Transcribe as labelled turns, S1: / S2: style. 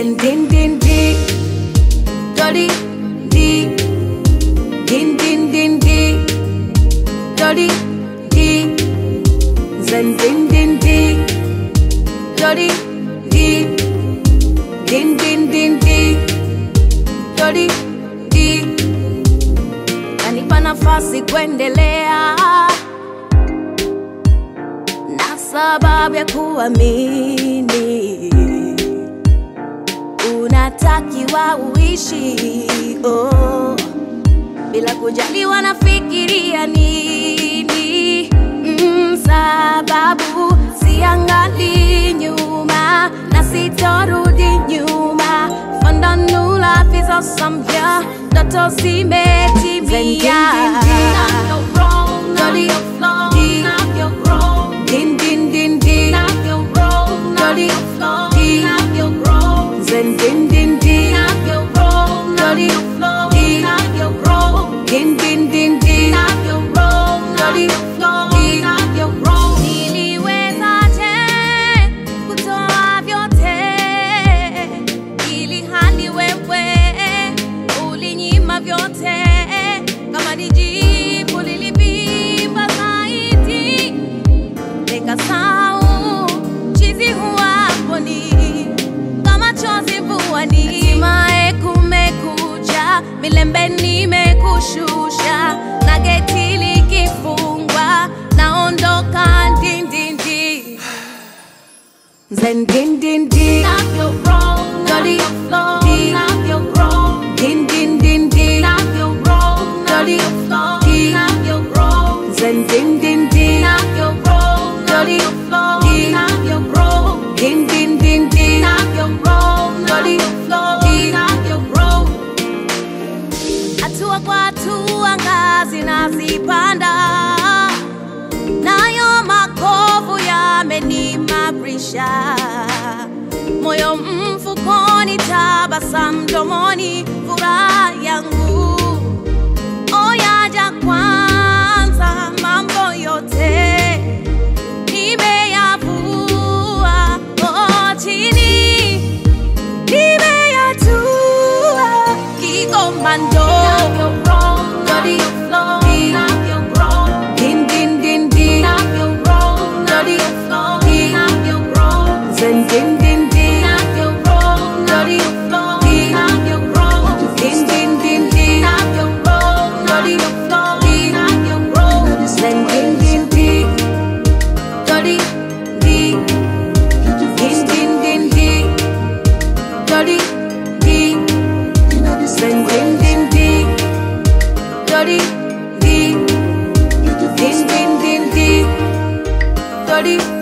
S1: Zen din din di, dirty di, din din din di, dirty di. Zen din din di, dirty di, din din din di, dirty di. Nanipa nafasi kuendelea na sababu ya kuamini unatakiwa uishi oh, bila kujali wanafikiria nini mm, sababu siangali nyuma na sitorudi nyuma fandanula vizosamya ndoto zimetimia Din, din, din, din. Dirty D. Zen din din din. Dirty D. Din din din din. Dirty D. Niliwezaje kutoa vyote ili hali wewe ulinyima vyote kama ni jibu lilivimba zaidi nikasahau chizi huwaponi kama chozi vuani hatimaye kumekucha milembe nimekushusha na geti likifungwa naondoka ndindindi zen dindindi Dirty D. Din din din din. Dirty D. Zen din din din. Dirty D. Din din din din. Dirty D. Hatua kwa hatua ngazi nazipanda, nayo makovu yamenimarisha, moyo mfukoni, tabasamu mdomoni, furaha yangu oyaja kwanza, mambo yote nimeyavua oh, chini nimeyatua kikomando Dirty D. Din din din din. Dirty D. Zen din din din. Dirty D. Din din din din. Dirty D. Zen din din din. Dirty D. Din din din din. Dirty D. Zen din din din. Dirty D. Din din din din. Dirty